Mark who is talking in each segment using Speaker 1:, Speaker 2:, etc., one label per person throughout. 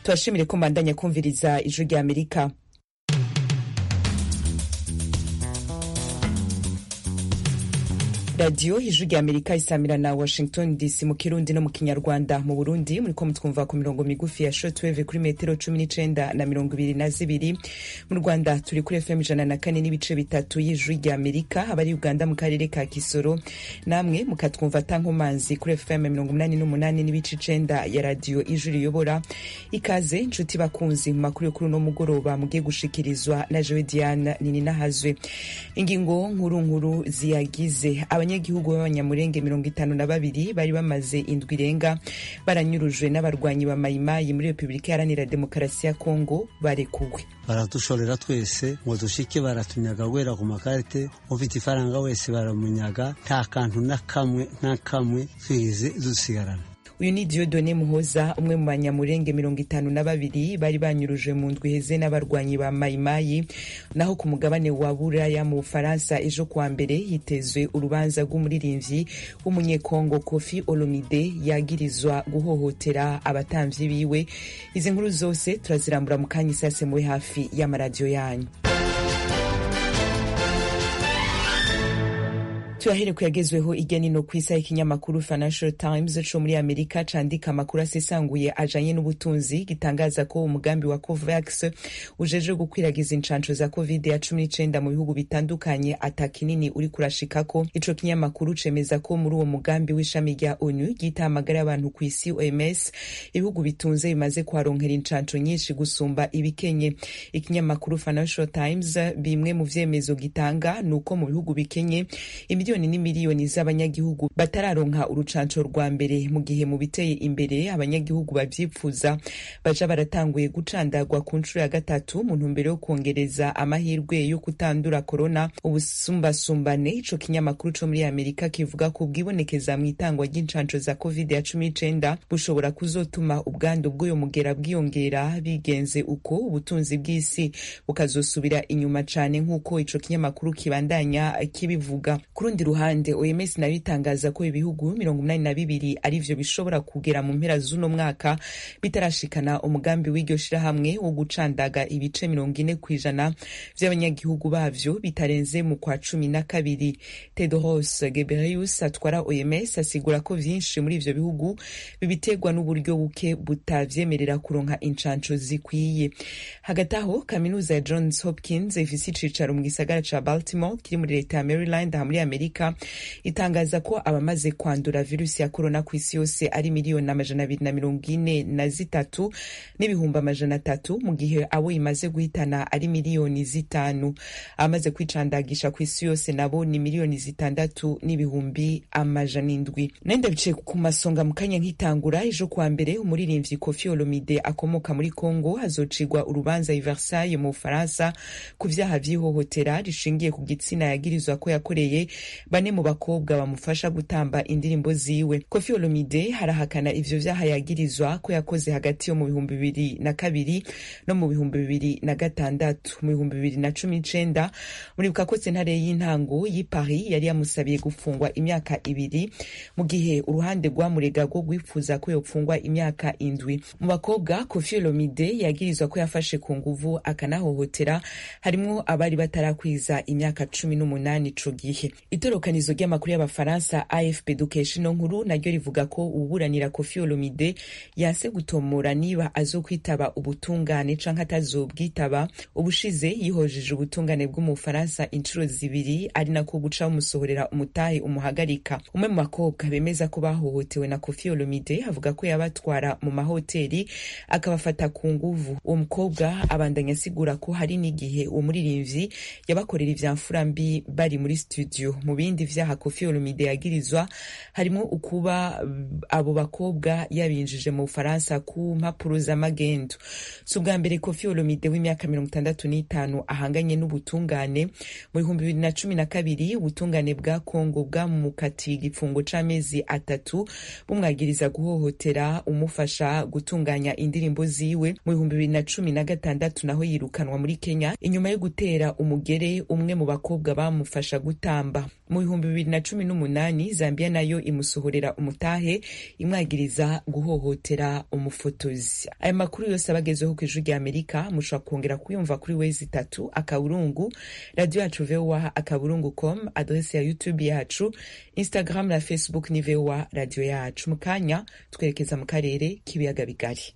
Speaker 1: tubashimire ko mbandanya kumviriza ijwi rya amerika radiyo ijwi rya amerika isamira na washington dc mu kirundi no mu kinyarwanda mu burundi muriko mutwumva ku mirongo migufi ya shortwave kuri metero cumi n'icenda na mirongo ibiri na zibiri mu rwanda turi kuri fm ijana na kane n'ibice bitatu y'ijwi rya amerika abari uganda mu karere ka kisoro namwe mukatwumva tankomanzi kuri fm mirongo umunani n'umunani n'ibice icenda ya radiyo ijwi riyobora ikaze nshuti bakunzi mu makuru yo kuri uno mugoroba mugiye gushikirizwa na jewe diana nininahazwe ingingo nkuru nkuru ziyagize abanyagihugu b'abanyamurenge mirongo itanu na babiri bari bamaze indwi irenga baranyurujwe n'abarwanyi ba mayimayi muri repubulika iharanira demokarasi ya kongo barekuwe
Speaker 2: baradushorera twese ngo dushike baratunyaga guhera ku makarite ufite ifaranga wese baramunyaga nta kantu na kamwe na kamwe twize dusigarana
Speaker 1: uyu ni diodone muhoza umwe mu banyamurenge mirongo itanu na babiri bari banyurujwe mu ndwi heze n'abarwanyi ba mayimayi naho ku mugabane wa buraya mu bufaransa ejo kuwa mbere hitezwe urubanza rw'umuririmbyi w'umunyekongo kofi olomide yagirizwa guhohotera abatamvyi biwe izi nkuru zose turazirambura mu kanya isase muwe hafi y'amaradiyo yanyu tuyahere kuyagezweho irya nino ku isaha ikinyamakuru financial times co muri amerika candika amakuru asesanguye ajanye n'ubutunzi gitangaza ko umugambi wa covax ujejwe gukwiragiza incanco za covid ya cumi n'icenda mu bihugu bitandukanye ata kinini uri kurashikako ico kinyamakuru cemeza ko muri uwo mugambi w'ishami rya onu ryita amagara y'abantu ku isi oms ibihugu bitunze bimaze kuharonkera incanco nyinshi gusumba ibikenye ikinyamakuru financial times bimwe mu vyemezo gitanga ni uko mu bihugu bikenye miliyoni n'imiliyoni z'abanyagihugu batararonka urucanco rwa mbere mu gihe mu biteye imbere abanyagihugu bavyipfuza baja baratanguye gucandagwa ku nshuro ya gatatu mu ntumbero yo kwongereza amahirwe yo kutandura korona ubusumbasumbane ico kinyamakuru co muri amerika kivuga ko bwibonekeza mu itangwa ry'incanco za covid ya cumi n'icenda bushobora kuzotuma ubwandu bw'uyo mugera bwiyongera bigenze uko ubutunzi bw'isi bukazosubira inyuma cane nk'uko ico kinyamakuru kibandanya kibivuga rundi ruhande oms nayo itangaza ko ibihugu mirongo umunani na bibiri arivyo bishobora kugera mu mpera z'uno mwaka bitarashikana umugambi w'iryo shirahamwe wo gucandaga ibice mirongo ine kw'ijana vy'abanyagihugu bavyo bitarenze mu kwa cumi na kabiri tedros gebreus atwara oms asigura ko vyinshi muri ivyo bihugu bibiterwa n'uburyo buke butavyemerera kuronka incanco zikwiye hagati aho kaminuza ya johns hopkins ifise icicaro mu gisagara ca baltimore kiri muri leta ya maryland aha muri amerika itangaza ko abamaze kwandura virusi ya korona ku isi yose ari miliyoni amajana abiri na mirongo ine na zitatu n'ibihumbi amajana atatu mu gihe abo imaze guhitana ari miliyoni zitanu abamaze kwicandagisha ku isi yose nabo ni miliyoni zitandatu n'ibihumbi amajana indwi nende bicaye ku masonga mu kanya nk'itangura ejo kuwa mbere umuririmbyi kofi olomide akomoka muri congo hazocigwa urubanza i versailles mu bufaransa ku vyaha vy'ihohotera rishingiye ku gitsina yagirizwa ko yakoreye bane mu bakobwa bamufasha gutamba indirimbo ziwe kofi olomide harahakana ivyo vyaha yagirizwa ko yakoze hagati yo mu bihumbi bibiri na kabiri no mu bihumbi bibiri na gatandatu mu bihumbi bibiri na cumi n'icenda muribuka ko sentare y'intango y'i paris yari yamusabiye gufungwa imyaka ibiri mu gihe uruhande rwamurega rwo rwifuza ko yopfungwa imyaka indwi mu bakobwa kofi olomide yagirizwa ko yafashe ku nguvu akanahohotera harimwo abari batarakwiza imyaka cumi n'umunani ico gihe itorokanizo ry'amakuru y'abafaransa afp dukesha ino nkuru naryo rivuga ko ububuranira kofi olomide yanse gutomora niba azokwitaba ubutungane canke atazobwitaba ubushize yihojeje ubutungane bwo mu bufaransa inshuro zibiri ari nako guca bumusohorera umutahe umuhagarika umwe mu bakobwa bemeza ko bahohotewe na kofi olomide avuga ko yabatwara mu mahoteli akabafata ku nguvu uwo mukobwa abandanya asigura ko hari n'igihe uwo muririmvyi yabakorera ivyamfura mbi bari muri studio mu bindi vyaha kofi olomide yagirizwa harimo ukuba abo bakobwa yabinjije mu bufaransa ku mpapuro z'amagendo si ubwa mbere kofi olomide w'imyaka mirongo itandatu n'itanu ahanganye n'ubutungane mu bihumbi bibiri na cumi na kabiri ubutungane bwa kongo bwamukatiye igifungo c'amezi atatu bumwagiriza guhohotera umufasha gutunganya indirimbo ziwe mu bihumbi bibiri na cumi na gatandatu naho yirukanwa muri kenya inyuma yo gutera umugere umwe mu bakobwa bamufasha gutamba mu bihumbi bibiri na cumi n'umunani zambia nayo imusohorera umutahe imwagiriza guhohotera umufotozi aya makuru yose abagezeho ku ijwi rya amerika mushobora kongera kuyumva kuri wezi itatu akaburungu radiyo yacu voa akaburungu com adrese ya youtube yacu instagram na facebook ni voa radiyo yacu mu kanya twerekeza mu karere k'ibiyaga bigari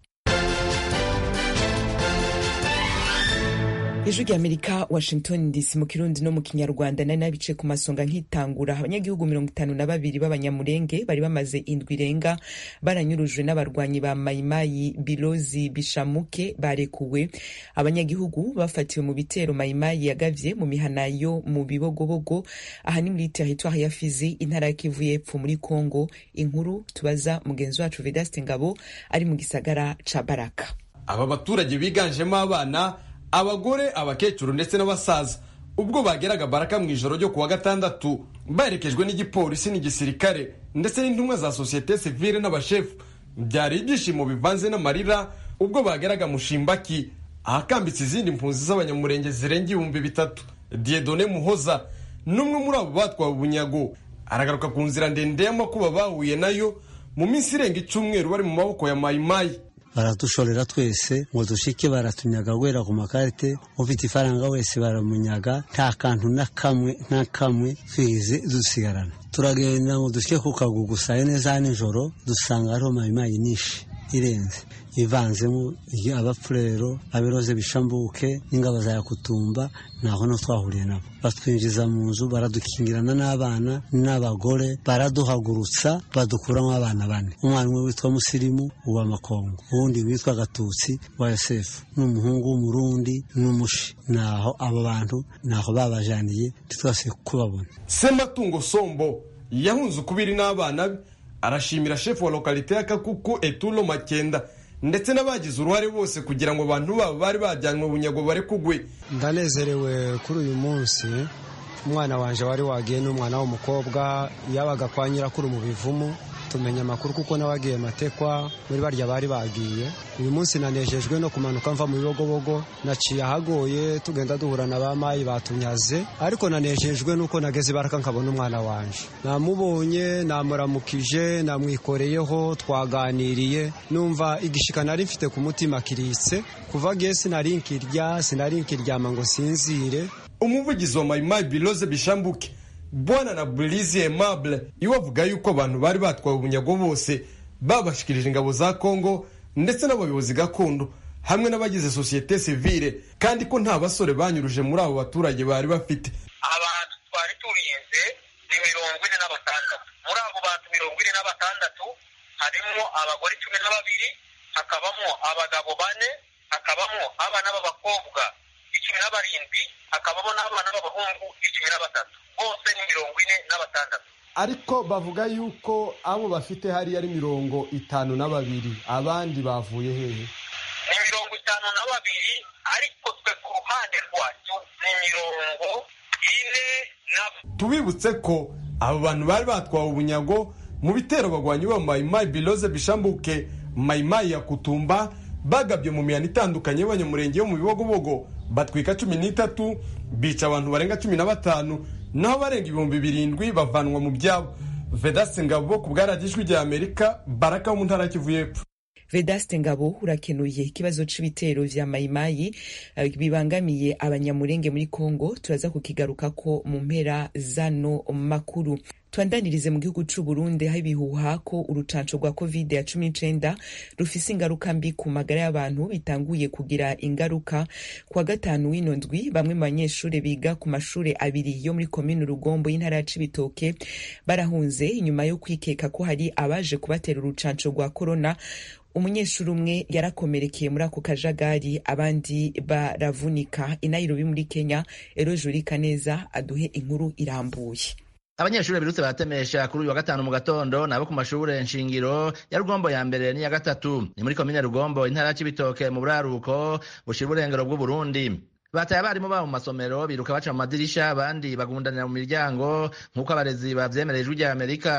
Speaker 1: ijwi rya amerika washington dc mu kirundi no mu kinyarwanda nari nabice ku masonga nkitangura abanyagihugu mirongo itanu na babiri b'abanyamurenge bari bamaze indwi irenga baranyurujwe n'abarwanyi ba mayimayi bilozi bishamuke barekuwe abanyagihugu bafatiwe mu bitero mayimayi yagavye mu mihana yo mu bibogobogo aha ni muri teritwari ya fizi intara ya kivu y'epfo muri congo inkuru tubaza mugenzi wacu vedaste ngabo ari mu gisagara ca baraka
Speaker 3: aba baturage biganjemo abana abagore abakecuru ndetse n'abasaza ubwo bageraga baraka mu ijoro ryo kuwa gatandatu baherekejwe n'igipolisi n'igisirikare ndetse n'intumwa za sosiyete sivile n'abashefu byari ibyishimo bivanze n'amarira ubwo bageraga mushimbaki ahakambitse izindi mpunzi z'abanyamurenge zirenga ibihumbi bitatu diedone muhoza n'umwe muri abo batwawe ubunyago aragaruka ku nzira ndende y'amakuba bahuye nayo mu minsi irenga icyumweru bari mu maboko ya mayimayi
Speaker 2: baradushorera twese ngo dushike baratunyaga guhera ku makarite ufite ifaranga wese baramunyaga nta kantu na kamwe na kamwe twize dusigarana turagenda ngo dushike ku kagugu saa neza nijoro dusanga hariho mayimayi nyinshi irenze ivanzemo abapfurero abiroze bishambuke n'ingabo za yakutumba naho no twahuriye nabo batwinjiza mu nzu baradukingirana n'abana n'abagore baraduhagurutsa badukuramo abana bane umwana umwe witwa musirimu uwa makongo uwundi witwa gatutsi wa yosefu n'umuhungu w'umurundi n'umushi naho abo bantu naho babajaniye ntitwase kubabona
Speaker 3: sematungo sombo yahunze ukubiri n'abana be arashimira shefu wa lokalite ya kakuku etulo makenda ndetse n'abagize uruhare bose kugira ngo abantu babo bari bajyanywe bunyago bare kugwe
Speaker 4: ndanezerewe kuri uyu munsi umwana wanjye wari wagiye n'umwana w'umukobwa yabaga kwa nyirakuru mu bivumu tumenya amakuru kuko nawe agiye matekwa muri barya bari bagiye uyu munsi nanejejwe no kumanuka mva mu bibogobogo naciye ahagoye tugenda duhura na ba mayi batunyaze ariko nanejejwe nuko nageze ibaraka nkabona umwana wanje namubonye namuramukije namwikoreyeho twaganiriye numva igishika nari mfite ku mutima kiritse kuva gihe sinari nkirya sinari nkiryama ngo sinzire
Speaker 3: umuvugizi wa mayimayi biloze bishambuke bwana na burizi aimable iwe avuga yuko abantu bari batwawe ubunyago bose babashikirije ingabo za kongo ndetse n'abayobozi gakondo hamwe n'abagize sosiyete sivile kandi ko nta basore banyuruje muri abo baturage bari bafite
Speaker 5: abantu twari turinze ni mirongo ine na batandatu muri abo bantu mirongo ine na batandatu harimo abagore cumi na babiri hakabamo abagabo bane hakabamo abana b'abakobwa icumi na barindwi hakabamo n'abana b'abahungu icumi na batatu bose ni mirongo ine na batandatu
Speaker 3: ariko bavuga yuko abo bafite hariya ari mirongo itanu na babiri abandi bavuye hehe
Speaker 5: ni mirongo itanu na babiri ariko twe ku ruhande rwacu ni mirongo ine na
Speaker 3: tubibutse ko abo bantu bari batwawe ubunyago mu bitero bagwanyi ba mayimayi biloze bishambuke mayimayi ya kutumba bagabye mu mihanda itandukanye y'abanyamurenge yo mu bibogobogo batwika cumi n'itatu bica abantu barenga cumi na batanu naho barenga ibihumbi birindwi bavanwa mu byabo vedasi ngabo ku bwaragijwi rya amerika baraka wo mu ntara kivu y'epfo
Speaker 1: vedaste ngabo urakenuye ikibazo c'ibitero vya mayimayi uh, bibangamiye abanyamurenge muri congo turaza kukigarukako mu mpera zano makuru twandanirize mu gihugu c'u Burundi aho ibihuha ko urucanco rwa covid ya cumi n'icenda rufise ingaruka mbi ku magara y'abantu bitanguye kugira ingaruka kwa gatanu w'ino ndwi bamwe mu banyeshuri biga ku mashure abiri yo muri komine rugombo y'intara ya cibitoke barahunze inyuma yo kwikeka ko hari abaje kubatera urucanco rwa korona umunyeshuri umwe yarakomerekeye muri ako kajagari abandi baravunika inayirobi muri kenya ero jurika neza aduhe inkuru irambuye
Speaker 6: abanyeshuri birutse baratemesha kuri uyu wa gatanu mu gatondo nabo ku mashure nshingiro ya rugombo ya mbere n'iya gatatu ni muri komine rugombo intara ya cibitoke mu buraruko bushira uburengero bw'uburundi bataye abarimu babo mu masomero biruka baca mu madirisha abandi bagundanira mu miryango nk'uko abarezi bavyemereye ijwi rya amerika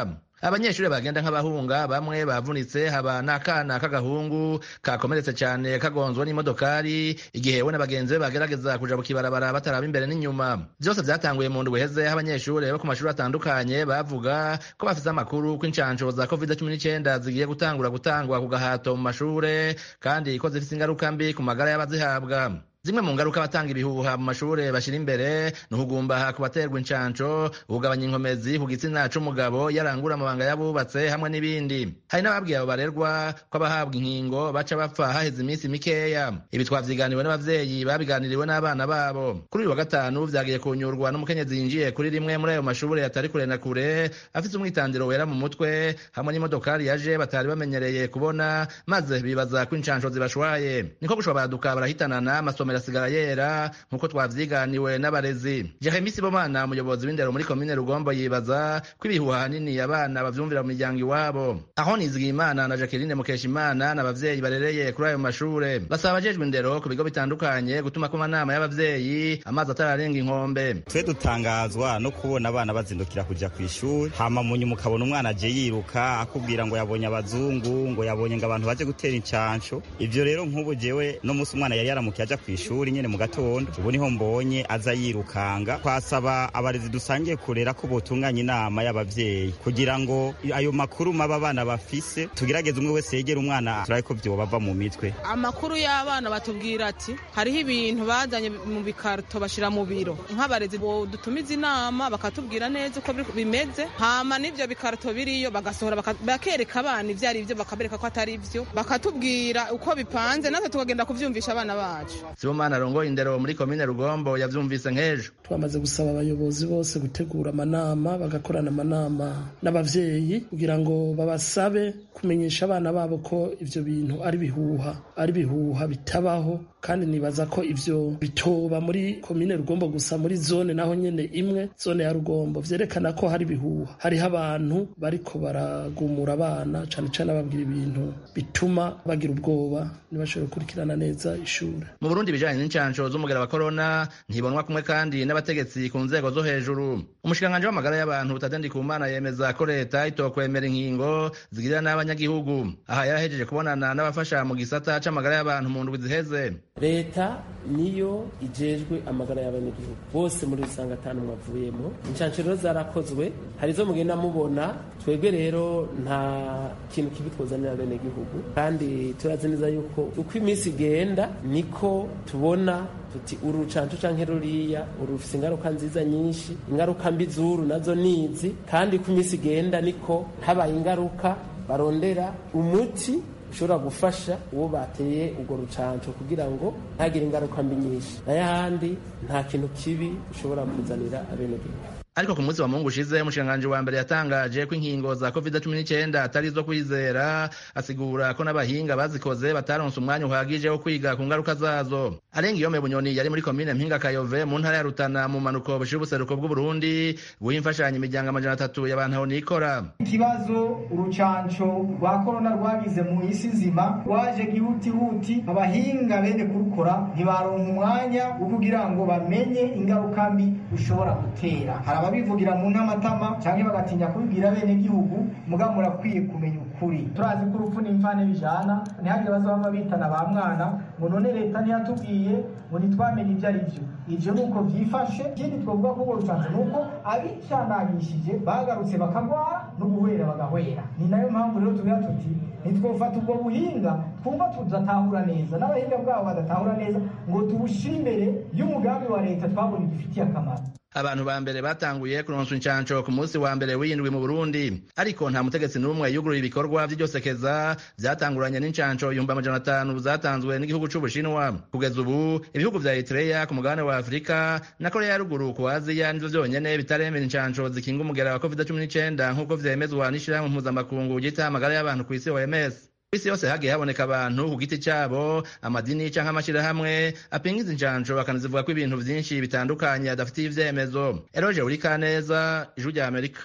Speaker 6: abanyeshuri bagenda nk'abahunga bamwe bavunitse haba n'akana k'agahungu kakomeretse cyane kagonzwe n'imodokari igihe we na bagenzi be bagerageza kuja ku kibarabara bataraba imbere n'inyuma byose byatanguye mu ndwi heze aho abanyeshuri bo ku mashuri atandukanye bavuga ko bafite amakuru ko inshansho za covid cumi n'icyenda zigiye gutangura gutangwa ku gahato mu mashure kandi ko zifite ingaruka mbi ku magara y'abazihabwa zimwe mu ngaruka abatanga ibihuha mu mashure bashyira imbere ni ukugumbaha ku baterwa inshansho ukugabanya inkomezi ku gitsina c'umugabo yarangura amabanga y'abubatse hamwe n'ibindi hari n'ababwiye abo barerwa ko abahabwa inkingo baca bapfa haheze iminsi mikeya ibi twavyiganiwe n'abavyeyi babiganiriwe n'abana babo kuri uyu wa gatanu vyagiye kunyurwa n'umukenyezi yinjiye kuri rimwe muri ayo mashure atari kure na kure afise umwitandiro wera mu mutwe hamwe n'imodokari yaje batari bamenyereye kubona maze bibaza ko inshansho zibashwaye niko gushobora baduka barahitanana amasomero asigara yera nk'uko twavyiganiwe n'abarezi jeremi sibomana umuyobozi w'indero muri komine rugombo yibaza ko ibihuha hanini abana bavyumvira mu miryango iwabo aho nizigiyimana na jacqueline mukeshimana n'abavyeyi barereye kuri ayo mashure basaba abajejwe indero ku bigo bitandukanye gutuma ko amanama y'abavyeyi amazi atararenga inkombe
Speaker 7: twe dutangazwa no kubona abana bazindukira kuja kw'ishuri hama munyuma ukabona umwana aje yiruka akubwira ngo yabonye abazungu ngo yabonye ngo abantu baje gutera incansho ivyo rero nk'ubu jewe no musi umwana yari yaramukiye aja kw'ishuri ishuri nyene mu gatondo ubu niho mbonye aza yirukanga twasaba abarezi dusangiye kurera ko botunganya inama y'abavyeyi kugira ngo ayo makuru maba abana bafise tugerageze umwe wese yegera umwana turabe ko vyobava mu mitwe
Speaker 8: amakuru y'abana batubwira ati hariho ibintu bazanye mu bikarito bashira mu biro nk'abarezi dutumiza inama bakatubwira neza uko bimeze hama n'ivyo bikarito biriyo bagasohora bakereka abana ivyo ari vyo bakabereka ko atari vyo bakatubwira uko bipanze natwe tukagenda kuvyumvisha abana bacu
Speaker 6: sibomana arongoye indero muri komine rugombo yavyumvise nk'ejo
Speaker 9: twamaze gusaba abayobozi bose gutegura amanama bagakorana amanama n'abavyeyi kugira ngo babasabe kumenyesha abana babo ko ivyo bintu ari bihuha ari bihuha bitabaho kandi nibaza ko ivyo bitoba muri komine rugombo gusa muri zone naho nyene imwe zone ya rugombo vyerekana ko hari bihuha hariho abantu bariko baragumura abana cane cane ababwira ibintu bituma bagira ubwoba ntibashobore gukurikirana neza ishure
Speaker 6: mu burundi ibijanye n'inshansho z'umugera wa korona ntibonwa kumwe kandi n'abategetsi ku nzego zo hejuru umushikiranganji w'amagara y'abantu butadendi ku mana yemeza ko leta itokwemera inkingo zigirira n'abanyagihugu aha yarahejeje kubonana n'abafasha mu gisata c'amagara y'abantu mu ndwi ziheze
Speaker 9: leta niyo ijejwe amagara y'abanyagihugu bose muri rusange atanu mwavuyemo inshansho rero zarakozwe hari izo mugenda mubona twebwe rero nta kintu kibi twozanira abenegihugu kandi turazi neza yuko uko iminsi igenda niko tubona tuti uru rucanco canke ruriya uru rufise ingaruka nziza nyinshi ingaruka mbi z'uru nazo nizi kandi uko iminsi igenda niko habaye ingaruka barondera umuti ushobora gufasha uwo bateye urwo rucanco kugira ngo ntagire ingaruka mbi nyinshi n'ayahandi nta kintu kibi ushobora kuzanira abenegihugu
Speaker 6: ariko ku munsi wa mungu ushize umushikiranganji wa mbere yatangaje ko inkingo za covid cumi n'icyenda atari izo kwizera asigura ko n'abahinga bazikoze bataronse umwanya uhagije wo kwiga ku ngaruka zazo arenga iyo bunyoni yari muri komine mpinga kayove mu ntara ya rutana mu manuko bushira ubuseruko bw'uburundi guha imfashanyo imiryango amajana atatu y'abantu aho nikora
Speaker 10: ikibazo urucanco rwa korona rwagize mu isi nzima rwaje gihutihuti abahinga bene kurukora ntibaronka umwanya wo kugira ngo bamenye ingaruka mbi ushobora gutera ababivugira mu ntamatama cyangwa bagatinya kubibwira bene gihugu muga murakwiye kumenya ukuri turazi ko urupfu n'imvane bijana ntihagire bazaba bitana ba mwana ngo none leta ntiyatubwiye ngo ntitwamenye ibyo ari byo ivyo nuko vyifashe ikindi twovuga ko urwo rucanco nuko abicanagishije bagarutse bakagwara n'uguhwera bagahwera ni nayo mpamvu rero tugira tuti ntitwofata ubwo buhinga twumva tudatahura neza n'abahinga bwabo badatahura neza ngo tubushire imbere y'umugambi wa leta twabonye gifitiye akamaro
Speaker 6: abantu ba mbere batanguye kuronswa inshansho ku munsi wa mbere w'indwi mu Burundi ariko nta mutegetsi n'umwe yuguruye ibikorwa vy'iryosekeza vyatanguranye n'inshansho ibihumbi amajana atanu zatanzwe n'igihugu c'Ubushinwa kugeza ubu ibihugu vya Eritrea ku mugabane wa Afurika na Korea ya ruguru ku Aziya nivyo vyonyene bitaremera inshansho zikinga umugera wa COVID-19 nk'uko vyemezwa n'ishirahamwe mpuzamakungu ryita amagara y'abantu kw'isi OMS isi yose hagiye haboneka abantu ku giti cyabo amadini canke amashirahamwe apinga izi njanjo bakanazivuga ko ibintu vyinshi bitandukanye adafitiye ivyemezo eroje uri kaneza ijwi rya amerika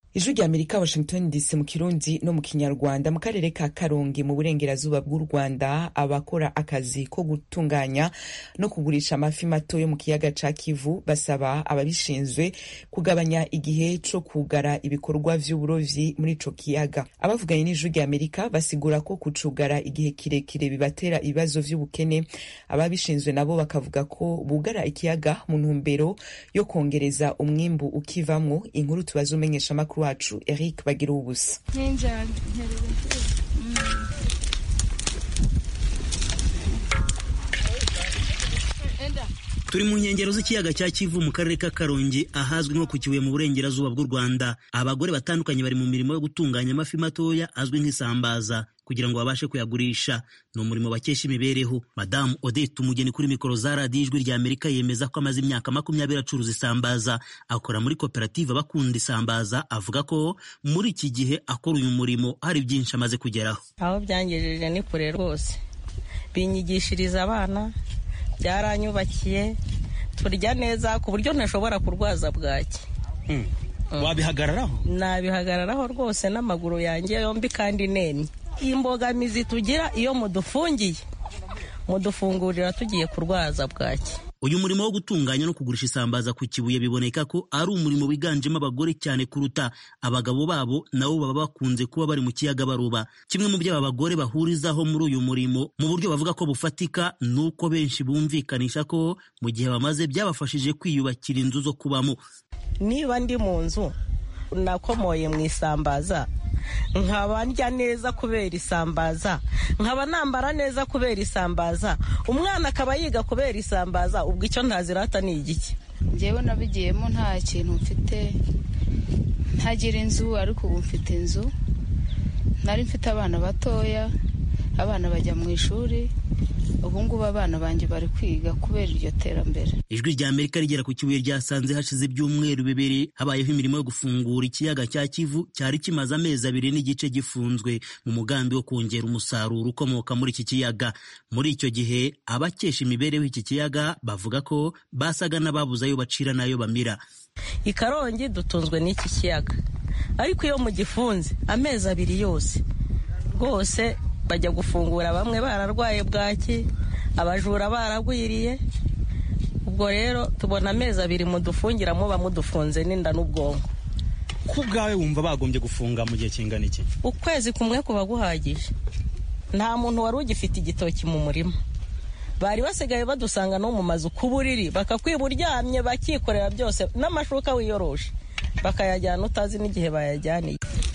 Speaker 1: ijwi rya amerika washington dc mu kirundi no mu kinyarwanda mu karere ka karongi mu burengerazuba bw'u rwanda abakora akazi ko gutunganya no kugurisha amafi mato yo mu kiyaga ca kivu basaba ababishinzwe kugabanya igihe co kugara ibikorwa vy'uburovyi muri ico kiyaga abavuganye n'ijwi rya amerika basigura ko kucugara igihe kirekire bibatera ibibazo vy'ubukene ababishinzwe nabo bakavuga ko bugara ikiyaga mu ntumbero yo kongereza umwimbu ukivamwo inkuru tubaza umenyesha amakuru wacu Eric bagira ubusa
Speaker 11: turi mu nkengero z'ikiyaga cya kivu mu karere ka karongi ahazwi nko ku kibuye mu burengerazuba bw'u rwanda abagore batandukanye bari mu mirimo yo gutunganya amafi matoya azwi nk'isambaza kugira ngo babashe kuyagurisha ni umurimo bakesha imibereho madamu odette umugeni kuri mikoro za radiyo ijwi rya amerika yemeza ko amaze imyaka makumyabiri acuruza isambaza akora muri koperative abakunda isambaza avuga ko muri iki gihe akora uyu murimo hari byinshi amaze kugeraho
Speaker 12: aho byangejeje ni kure rwose binyigishiriza abana byaranyubakiye turya neza ku buryo ntashobora kurwaza bwaki
Speaker 11: wabihagararaho
Speaker 12: nabihagararaho rwose n'amaguru yanjye yombi kandi nemye imbogamizi tugira iyo mudufungiye mudufungurira tugiye kurwaza bwaki
Speaker 11: uyu murimo wo gutunganya no kugurisha isambaza ku kibuye biboneka ko ari umurimo wiganjemo abagore cyane kuruta abagabo babo nabo baba bakunze kuba bari mu kiyaga baroba kimwe mu byo aba bagore bahurizaho muri uyu murimo mu buryo bavuga ko bufatika ni uko benshi bumvikanisha ko mu gihe bamaze byabafashije kwiyubakira inzu zo kubamo
Speaker 12: niba ndi mu nzu nakomoye mu isambaza nkaba ndya neza kubera isambaza nkaba nambara neza kubera isambaza umwana akaba yiga kubera isambaza ubwo icyo ntazirata ni igiki
Speaker 13: ngewe nabigiyemo nta kintu mfite ntagira inzu ariko ubu mfite inzu nari mfite abana batoya abana bajya mu ishuri ubu ngubu abana banjye bari kwiga kubera iryo terambere
Speaker 11: ijwi rya amerika rigera ku kibuye ryasanze hashize ibyumweru bibiri habayeho imirimo yo gufungura ikiyaga cya kivu cyari kimaze amezi abiri n'igice gifunzwe mu mugambi wo kongera umusaruro ukomoka muri iki kiyaga muri icyo gihe abakesha imibereho iki kiyaga bavuga ko basaga n'ababuze ayo bacira n'ayo bamira
Speaker 12: i karongi dutunzwe n'iki kiyaga ariko iyo mugifunze amezi abiri yose rwose bajya gufungura bamwe bararwaye bwaki abajura baragwiriye ubwo rero tubona amezi abiri mudufungira muba mudufunze n'inda n'ubwonko
Speaker 11: ko ubwawe wumva bagombye gufunga mu gihe kingana iki
Speaker 12: ukwezi kumwe kuba guhagije nta muntu wari ugifite igitoki mu murima bari basigaye badusanga no mu mazu ku buriri bakakwiba uryamye bakikorera byose n'amashuka wiyoroshe bakayajyana utazi n'igihe bayajyaniye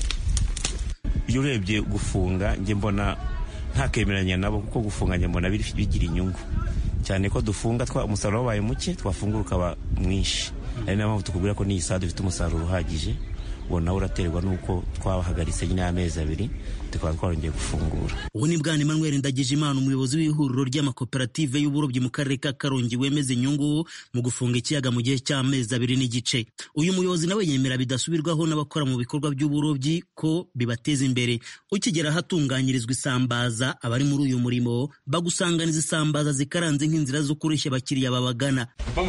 Speaker 14: iyo urebye gufunga njye mbona ntakemeranya nabo kuko gufunga njye mbona bigira inyungu cyane ko dufunga umusaruro wabaye muke twafungura ukaba mwinshi ari nayo mpamvu tukubwira ko n'iyi saha dufite umusaruro uhagije uwo nawe uraterwa n'uko twabahagaritse nyine y'amezi abiri tukaba twarongeye gufungura
Speaker 11: ubu ni bwana emmanuel ndagijimana umuyobozi w'ihuriro ry'amakoperative y'uburobyi mu karere ka karongi wemeza inyungu mu gufunga ikiyaga mu gihe cy'amezi abiri n'igice uyu muyobozi nawe yemera bidasubirwaho n'abakora mu bikorwa by'uburobyi ko bibateza imbere ukigera ahatunganyirizwa isambaza abari muri uyu murimo bagusanganiza isambaza zikaranze nk'inzira zo kureshya abakiriya babagana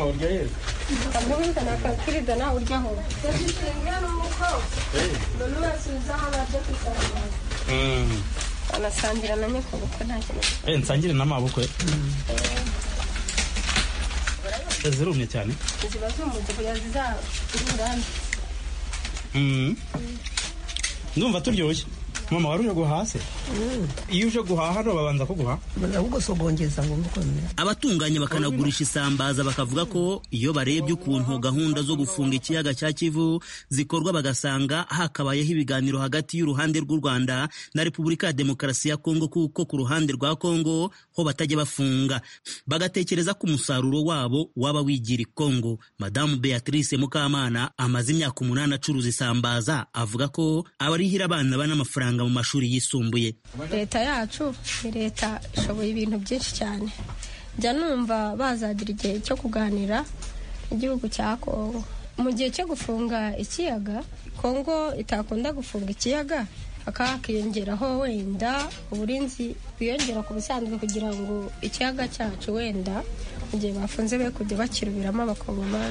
Speaker 15: banasangira na nyakubukwe nta kintu
Speaker 11: eh nsangire n'amabukwe zirumye cyane
Speaker 15: ziba zumuze kugira zizarurande
Speaker 11: ndumva turyoshye mama wari uje guhaha se iyo uje guhaha no babanza kuguha
Speaker 12: ahubwo sogongeza ngo mukomere
Speaker 11: abatunganya bakanagurisha isambaza bakavuga ko iyo barebye ukuntu gahunda zo gufunga ikiyaga cya kivu zikorwa bagasanga hakabayeho ibiganiro hagati y'uruhande rw'u rwanda na repubulika ya demokarasi ya kongo kuko ku ruhande rwa kongo ho batajya bafunga bagatekereza ko umusaruro wabo waba wigira i kongo madamu beatrice mukamana amaze imyaka umunani acuruza isambaza avuga ko abarihira abana bana amafaranga mu mashuri yisumbuye
Speaker 15: leta yacu ni leta ishoboye ibintu byinshi cyane njya numva bazagira igihe cyo kuganira igihugu cya kongo mu gihe cyo gufunga ikiyaga kongo itakunda gufunga ikiyaga hakaba hakiyongeraho wenda uburinzi bwiyongera ku bisanzwe kugira ngo ikiyaga cyacu wenda mu gihe bafunze be kujya bakirubiramo abakongomani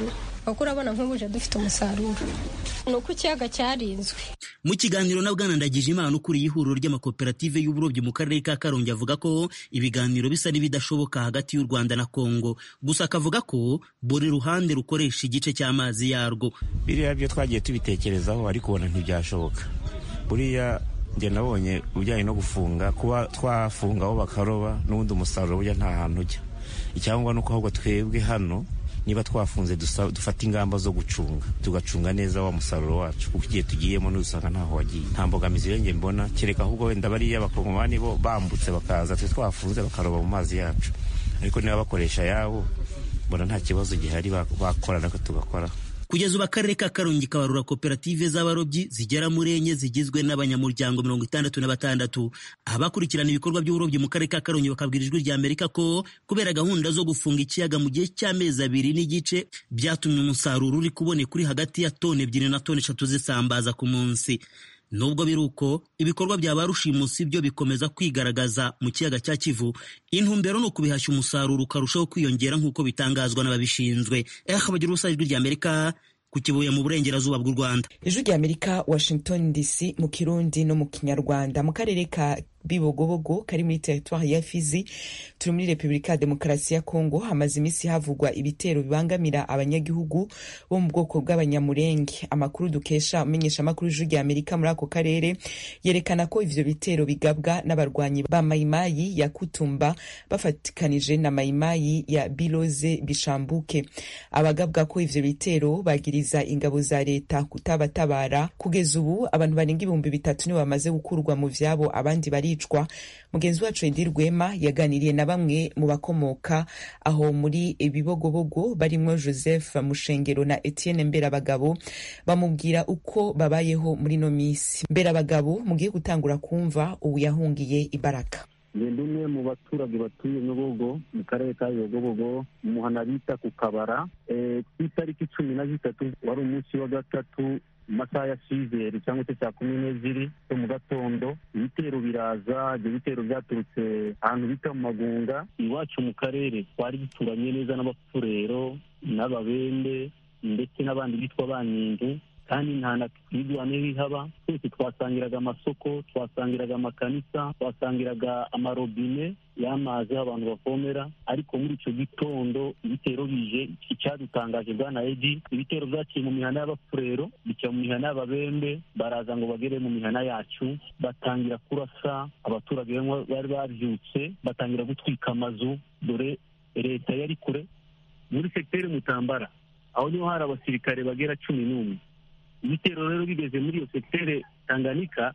Speaker 15: kuko urabona nk'ubuje dufite umusaruro ni uko ikiyaga cyarinzwe
Speaker 11: mu kiganiro na bwana ndagije imana ukuriye ihuriro ry'amakoperative y'uburobyi mu karere ka karongi avuga ko ibiganiro bisa n'ibidashoboka hagati y'u rwanda na kongo gusa akavuga ko buri ruhande rukoresha igice cy'amazi yarwo
Speaker 14: biriya byo twagiye tubitekerezaho ariko ubona ntibyashoboka buriya njye nabonye ubujyanye no gufunga kuba twafunga aho bakaroba n'ubundi umusaruro burya nta hantu ujya icyangombwa ni uko ahubwo twebwe hano niba twafunze dufata ingamba zo gucunga tugacunga neza wa musaruro wacu kuko igihe tugiyemo n'usanga ntaho wagiye nta mbogamizi rero njye mbona kereka ahubwo wenda bariya abakongomani bo bambutse bakaza twe twafunze bakaroba mu mazi yacu ariko niba bakoresha ayabo mbona nta kibazo gihari bakora nako tugakora
Speaker 11: kugeza ubu akarere ka karongi kabarura koperative z'abarobyi zigera muri enye zigizwe n'abanyamuryango mirongo itandatu na batandatu abakurikirana ibikorwa by'uburobyi mu karere ka karongi bakabwira ijwi rya amerika ko kubera gahunda zo gufunga ikiyaga mu gihe cy'amezi abiri n'igice byatumye umusaruro uri kuboneka uri hagati ya toni ebyiri na toni eshatu zisambaza ku munsi nubwo biri uko ibikorwa bya ba rushimusi byo bikomeza kwigaragaza mu kiyaga cya kivu intumbero ni ukubihashya umusaruro ukarushaho kwiyongera nk'uko bitangazwa n'ababishinzwe eh bagira ubusa ijwi rya amerika ku kibuye mu burengerazuba bw'u rwanda
Speaker 1: ijwi rya amerika washington dc mu kirundi no mu kinyarwanda mu karere ka bibogobogo kari muri teritwari ya fizi turi muri repubulika ya demokarasi ya kongo hamaze iminsi havugwa ibitero bibangamira abanyagihugu bo mu bwoko bw'abanyamurenge amakuru dukesha umenyesha amakuru y'ijwi rya amerika muri ako karere yerekana ko ivyo bitero bigabwa n'abarwanyi ba mayimayi ya kutumba bafatikanije na mayimayi ya biloze bishambuke abagabwa ko ivyo bitero bagiriza ingabo za leta kutabatabara kugeza ubu abantu barenga ibihumbi bitatu nibo bamaze gukurwa mu vyabo abandi bari baricwa mugenzi wacu edi rwema yaganiriye na bamwe mu bakomoka aho muri ibibogobogo barimwo joseph mushengero na etienne mberabagabo bamubwira uko babayeho muri no minsi mberabagabo mugiye gutangura kumva ubu yahungiye ibaraka
Speaker 16: ngenda umwe mu baturage batuye nyobogo mu karere ka yogobogo umuhana bita ku kabara ku itariki cumi na zitatu wari umunsi wa gatatu mu masaha ya sizeri cyangwa se saa kumi n'ebyiri zo mu gatondo ibitero biraza ibyo bitero byaturutse ahantu bita mu magunga iwacu mu karere twari duturanye neza n'abapfurero n'ababende ndetse n'abandi bitwa banyindu kandi nta na twigwane bihaba twese twasangiraga amasoko twasangiraga amakanisa twasangiraga amarobine y'amazi aho abantu bavomera ariko muri icyo gitondo ibitero bije icyadutangaje bwana edi ibitero byaciye mu mihana y'abapfurero bica mu mihana y'ababembe baraza ngo bagere mu mihana yacu batangira kurasa abaturage bari babyutse batangira gutwika amazu dore leta yari kure muri segiteri mutambara aho niho hari abasirikare bagera cumi n'umwe ibitero rero bigeze muri iyo sekitere tanganyika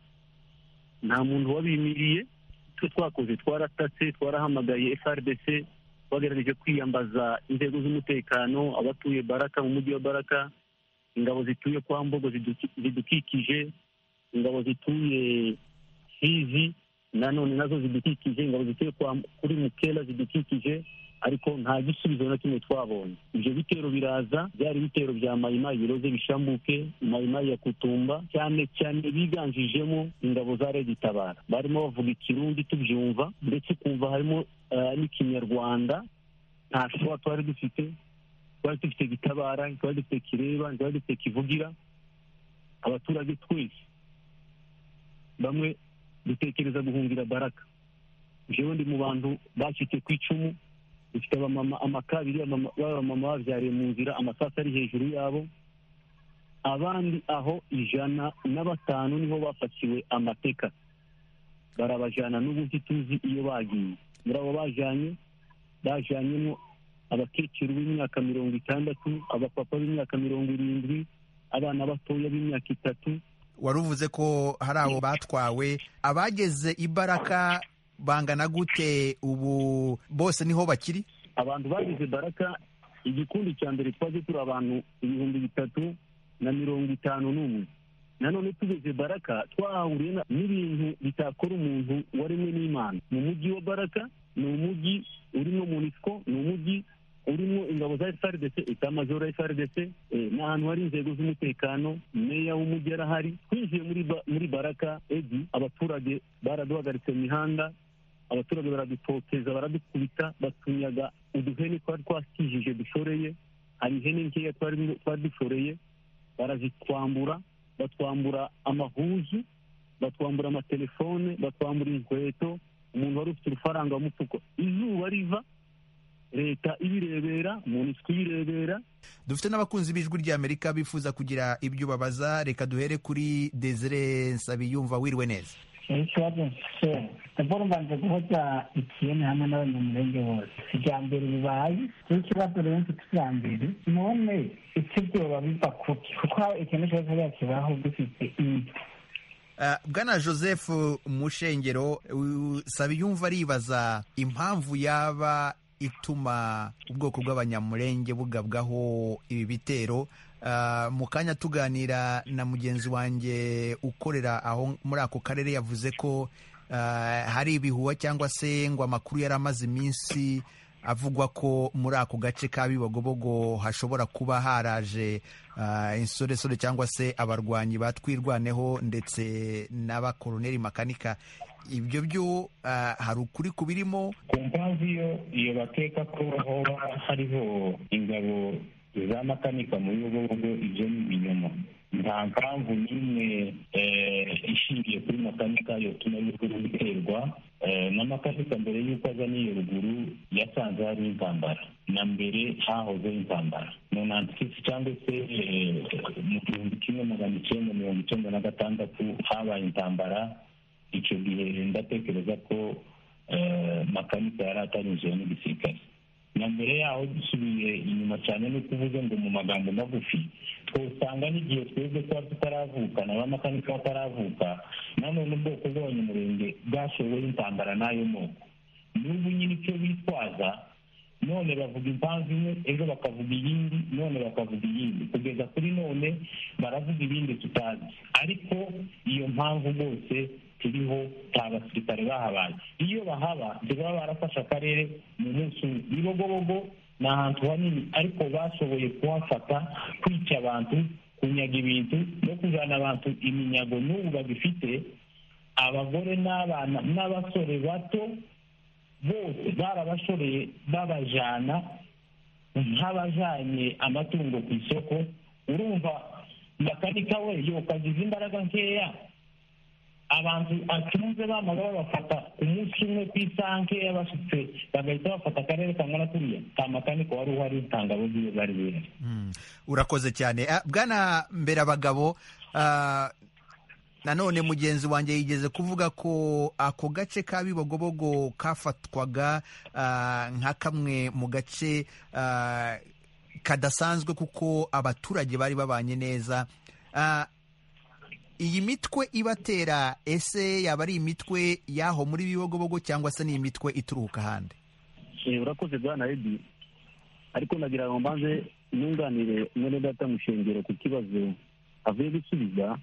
Speaker 16: nta muntu wabimiriye icyo twakoze twaratatse twarahamagaye frdc twagerageje kwiyambaza inzego z'umutekano abatuye baraka mu mujyi wa baraka ingabo zituye kwa mbogo zidukikije ingabo zituye fizi nanone nazo zidukikije ingabo zituye kuri mukela zidukikije ariko nta gisubizo na kimwe twabonye ibyo bitero biraza byari ibitero bya mayimayi biroze bishambuke mayimayi ya kutumba cyane cyane biganjijemo ingabo za redi tabara barimo bavuga ikirundi tubyumva ndetse ukumva harimo n'ikinyarwanda nta shuwa twari dufite twari dufite gitabara twari dufite kireba twari dufite kivugira abaturage twese bamwe dutekereza guhungira baraka jewe ndi mu bantu bacitse ku icumu dufite abamama amakabiri b'abamama babyariye mu nzira amasasu ari hejuru yabo abandi aho ijana na batanu niho bafatiwe amateka barabajyana n'ubu tuzi iyo bagiye muri abo bajyanye bajyanyemo abakecuru b'imyaka mirongo itandatu abapapa b'imyaka mirongo irindwi abana batoya b'imyaka itatu
Speaker 17: wari uvuze ko hari abo batwawe abageze ibaraka bangana gute ubu bose niho bakiri
Speaker 16: abantu bagize baraka igikundi cya mbere twaje turi abantu ibihumbi bitatu na mirongo itanu n'umwe nanone tugeze baraka twahahuriye n'ibintu bitakora umuntu waremwe n'imana mu mujyi wa baraka ni umujyi urimo munisiko ni umujyi urimo ingabo za frdc etamajoro ya frdc ni ahantu hari inzego z'umutekano meya w'umujyi arahari twinjiye muri baraka edi abaturage baraduhagaritse mu mihanda abaturage baradutoteza baradukubita batunyaga uduhene twari twakijije dushoreye hari ihene nkeya twari twari dushoreye barazitwambura batwambura amahuzu batwambura amatelefone batwambura inkweto umuntu wari ufite urufaranga mu mufuko izuba riva leta ibirebera umuntu ibirebera
Speaker 17: dufite n'abakunzi b'ijwi ry'amerika bifuza kugira ibyo babaza reka duhere kuri desire nsabiyumva wiriwe neza
Speaker 18: ikibazo mfite ndabona mbanza guhoza ikiyene hamwe n'abanyamurenge bose ijyambere bibaye ikibazo rero mfite ijyambere none icyo byoba biva kuki kuko ikintu cyose hariya kibaho dufite inzu
Speaker 17: bwana joseph mushengero sabiyumva aribaza impamvu yaba ituma ubwoko bw'abanyamurenge bugabwaho ibi bitero mu kanya tuganira na mugenzi wanjye ukorera aho muri ako karere yavuze ko hari ibihuha cyangwa se ngo amakuru yari amaze iminsi avugwa ko muri ako gace ka bibogobogo hashobora kuba haraje insoresore cyangwa se abarwanyi batwirwaneho ndetse n'abakoroneri makanika ibyo byo hari ukuri kubirimo
Speaker 19: ku mpamvu iyo iyo bakeka ko hoba hariho ingabo za makanika mu bibogobogo ibyo ni ibinyoma nta mpamvu n'imwe ishingiye kuri makanika yotuma ruguru biterwa na makanika mbere y'uko aza n'iyo ruguru yasanze hari intambara na mbere hahozeho intambara mu nantikisi cyangwa se mu gihumbi kimwe magana icyenda mirongo icyenda na gatandatu habaye intambara icyo gihe ndatekereza ko makanika yari atanyuzeho n'igisirikare na mbere yaho dusubiye inyuma cyane no kuvuga ngo mu magambo magufi twosanga n'igihe twebwe tuba tutaravuka na ba makanika bataravuka nanone ubwoko bw'abanyamurenge bwashoboye intambara n'ayo moko n'ubu nyine icyo bitwaza none bavuga impamvu imwe ejo bakavuga iyindi none bakavuga iyindi kugeza kuri none baravuga ibindi tutazi ariko iyo mpamvu rwose turiho nta basirikare bahabaye iyo bahaba ntibaba barafashe akarere mu munsi umwe ibibogobogo ni ahantu hanini ariko bashoboye kuhafata kwica abantu kunyaga ibintu no kujyana abantu iminyago n'ubu bagifite abagore n'abana n'abasore bato bose barabashoreye babajyana nk'abajyanye amatungo ku isoko urumva makanika we yokagize imbaraga nkeya abantu acunze bamaze babafata umunsi umwe ku isaha nkeya bashitse bagahita bafata akarere kangana kuriya ka makanika wari uhari nta ngabo ziwe bari bihari
Speaker 17: urakoze cyane bwana mbere abagabo nanone mugenzi wanjye yigeze kuvuga ko ako gace ka bibogobogo kafatwaga nka kamwe mu gace kadasanzwe kuko abaturage bari babanye neza iyi mitwe ibatera ese yaba ari imitwe y'aho muri bibogobogo cyangwa se ni imitwe ituruka ahandi
Speaker 16: urakoze bwana edi ariko nagira ngo mbanze nunganire mwene data mushengero ku kibazo avuye gusubiza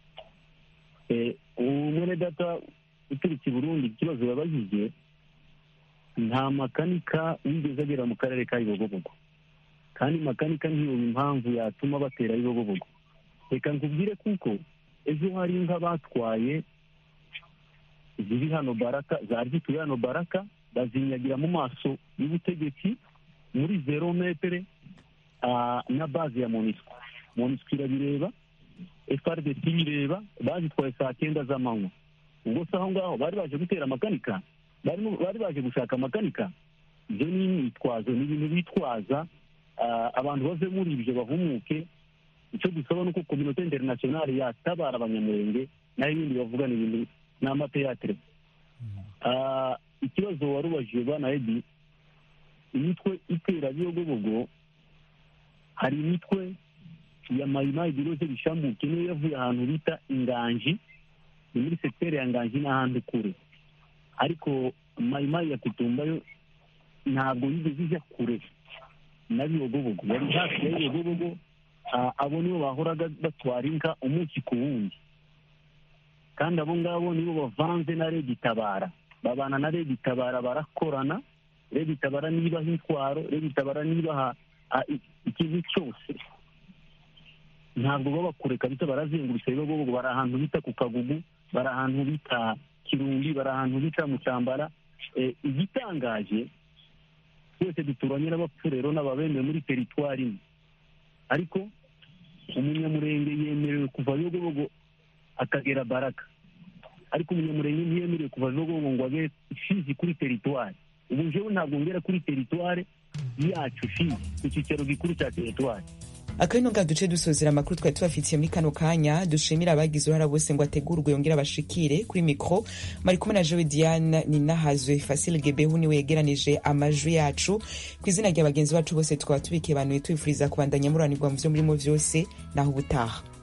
Speaker 16: mwene data uturutse i burundi ikibazo yabajije nta makanika wigeze agera mu karere ka bibogobogo kandi makanika ntiyoba impamvu yatuma batera bibogobogo reka nkubwire kuko ejo hari inka batwaye ziri hano baraka zari zituye hano baraka bazinyagira mu maso y'ubutegetsi muri zero metere na bazi ya monisco monisco irabireba frdc bireba bazitwaye saa cyenda z'amanywa ubwo se aho ngaho bari baje gutera amakanika bari baje gushaka amakanika ibyo ni imyitwazo ni ibintu bitwaza abantu bave muri ibyo bahumuke icyo dusaba ni uko kominote interinasiyonari yatabara abanyamurenge naho ibindi bavuga ni ibintu ni amateyatere ikibazo wari ubajije bwana edi imitwe itera biyogobogo hari imitwe ya mayimayi biroze bishambuke niyo yavuye ahantu bita inganji ni muri sekiteri ya nganji n'ahandi kure ariko mayimayi ya kutumba yo ntabwo yigeze ijya kure na biyogobogo yari hafi ya biyogobogo abo nibo bahoraga batwara inka umunsi ku wundi kandi abo ngabo nibo bavanze na rege itabara babana na rege itabara barakorana rege itabara nibaha intwaro rege itabara nibaha ikintu cyose ntabwo baba kure kabisa barazengurutse bibogobogo bari ahantu bita ku kagugu bari ahantu bita kirundi bari ahantu bita mu cyambara igitangaje twese duturanye n'abapfurero n'ababembe muri teritwari imwe ariko umunyamurenge yemerewe kuva yogobogo akagera baraka ariko umunyamurenge ntiyemerewe kuva yogobogo ngo abe fizi kuri teritwari ubu njyewe ntabwo ngera kuri teritwari yacu fizi ku cyicaro gikuru cya teritwari
Speaker 1: akabino nga duce dusozera amakuru twari tubafitiye muri kano kanya dushimira abagize uruhara bose ngo ategurwe yongere abashikire kuri mikro mari kumwe na jewe diane ninahazwe fasile gebehu niwe yegeranije amajwi yacu ku izina rya bagenzi bacu bose tukaba tubikiye banuye tubifuriza kubandanya muranirwa mu vyo murimo vyose naho ubutaha